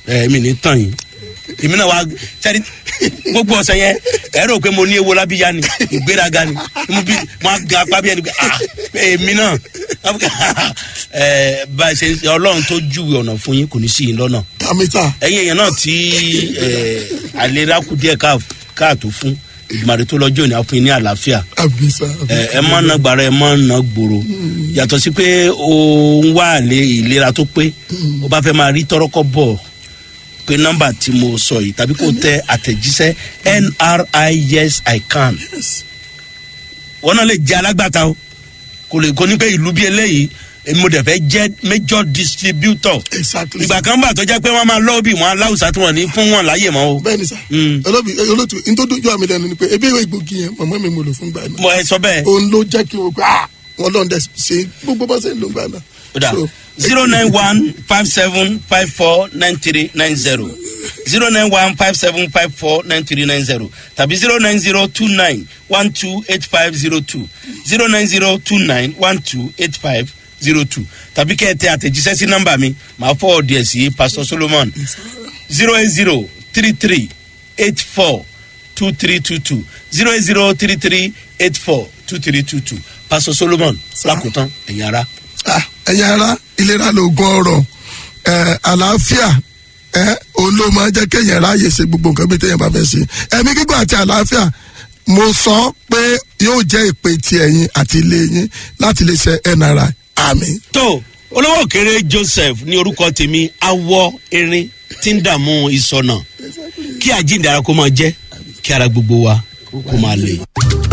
ẹ mi ní tàn yín èmi náà wá sẹ́ni gbogbo ọ̀sẹ̀ yẹn ẹ rò pé mo ní ewo lábíyá ni ìgbéraga ni mo bí mo á ga apá bí ẹni pé ah èmi náà ẹ bá a ṣe ọlọ́run tó júwe ọ̀nà fún yín kò ní sí yín lọ́nà àmìta ẹ̀yin èèyàn náà tí ẹ àlera kù díẹ̀ káà- káàtó fún ìgbàre tó lọ́jọ́ ìní àfún yín ní àlàáfíà àbísà ẹ ẹ má na gbàrà ẹ má na gbòòrò yàtọ̀ sí pé o ń wá àlè ìlera tó pé o bá fẹ́ máa rí tọ́rọ́kọ́ bọ̀ pé nọ́mbà tí mo sọ yìí tàbí kò tẹ àtẹ̀jíṣẹ́ nri yes i can wọn náà lè jẹ́ alágbàtà o kò lè kó ní pé ìlú bí eléyìí èmi mo dẹ̀ fẹ́ jẹ́ major distributor exactly ìgbà kan bà tó jẹ́ pé wọ́n máa lọ́ọ̀bì wọn aláwùsá tí wọ́n ní fún wọn láyè mọ́ o bẹ́ẹ̀ni sá Mm. olóbi olótú ntòdójú àmì lẹnu ni pé ebi ìwé ìgbògi yẹn mọ̀mọ́ mi mo lò fún gbà náà mo ẹ sọ bẹ́ẹ̀. òun ló jẹ́ kí o gbà á wọn lọ́n dẹ̀ ṣe gbogbo bá ṣe ń lò gbà náà. Oda So, zero nine one five seven five four nine three nine zero zero nine one five seven five four nine three nine zero tàbí zero nine zero two nine one two eight five zero two zero nine zero two nine one two eight five zero two tàbí kẹ́ ẹ tẹ àtẹ̀jíṣẹ́ sí nọ́mbà mi màá fọ́ ọ̀dì ẹ̀ sí pastor solomon zero eight zero three three eight four two three two two zero eight zero three three eight four two three two two pastor solomon lákòótán ẹ̀yin ara. ah, ẹ̀yin ara ìlera lóògùn ọ̀rọ̀ ẹ̀, àlàáfíà ẹ̀, òun ló máa jẹ́ kéèyàn ráàyè ṣe gbogbo nǹkan bí téèyàn bá fẹ́ ṣe ẹ̀mí gígùn àti àlàáfíà mo sọ pé yóò jẹ́ ìpè ti ẹ̀yin àti ilé yín láti lè ṣe nri àmì. tó olówó kéré joseph ní orúkọ tèmi awọ erin tí ń dààmú ìsọnà kí àjíǹde ara kó máa jẹ kí ara gbogbo wa kó máa lè.